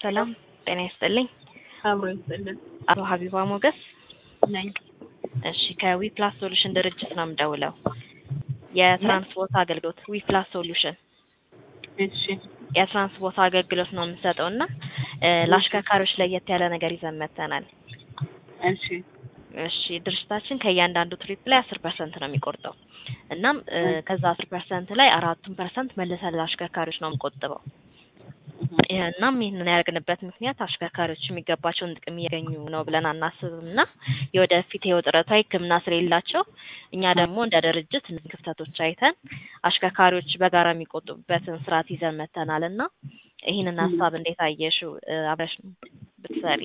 ሰላም ጤና ይስጥልኝ። አብሮ ይስጥልን አቶ ሀቢባ ሞገስ። ነኝ። እሺ ከዊፕላስ ሶሉሽን ድርጅት ነው የምደውለው። የትራንስፖርት አገልግሎት ዊፕላስ ሶሉሽን እሺ የትራንስፖርት አገልግሎት ነው የምንሰጠው እና እ ለአሽከርካሪዎች ለየት ያለ ነገር ይዘን መጥተናል። እሺ እሺ ድርጅታችን ከእያንዳንዱ ትሪፕ ላይ አስር ፐርሰንት ነው የሚቆርጠው። እናም እ ከዛ አስር ፐርሰንት ላይ አራቱን ፐርሰንት መልሰን ለአሽከርካሪዎች ነው የምንቆጥበው። እናም ይህንን ያደርግንበት ምክንያት አሽከርካሪዎች የሚገባቸውን ጥቅም እያገኙ ነው ብለን አናስብም እና የወደፊት ህይወት ጥረቷ ሕክምና ስለሌላቸው እኛ ደግሞ እንደ ድርጅት እነዚህ ክፍተቶች አይተን አሽከርካሪዎች በጋራ የሚቆጡበትን ስርዓት ይዘን መተናል እና ይህንን ሀሳብ እንዴት አየሽው? እ አብረሽ ብትሰሪ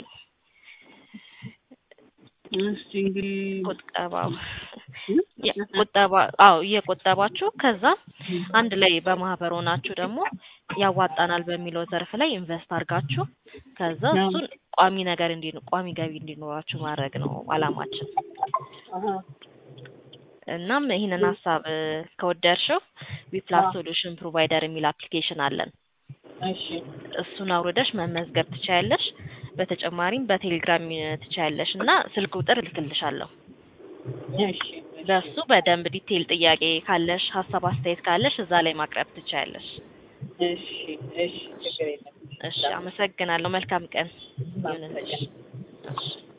እሺ እንግዲህ ቁጠባው ቁጠባ አዎ እየቆጠባችሁ ከዛ አንድ ላይ በማህበር ሆናችሁ ደግሞ ያዋጣናል በሚለው ዘርፍ ላይ ኢንቨስት አድርጋችሁ ከዛ እሱን ቋሚ ነገር እንዲ ቋሚ ገቢ እንዲኖራችሁ ማድረግ ነው አላማችን። አሀ እናም ይህንን ሀሳብ እ ከወደድሽው ዊፕላስ ሶሉሽን ፕሮቫይደር የሚል አፕሊኬሽን አለን። እሺ እሱን አውርደሽ መመዝገብ ትችያለሽ። በተጨማሪም በቴሌግራም ትችያለሽ እና ስልክ ቁጥር እልክልሻለሁ። እሺ በሱ በደንብ ዲቴይል ጥያቄ ካለሽ ሀሳብ አስተያየት ካለሽ እዛ ላይ ማቅረብ ትችያለሽ። እሺ እሺ ችግር የለም። እሺ አመሰግናለሁ። መልካም ቀን ይሁንልሽ። እሺ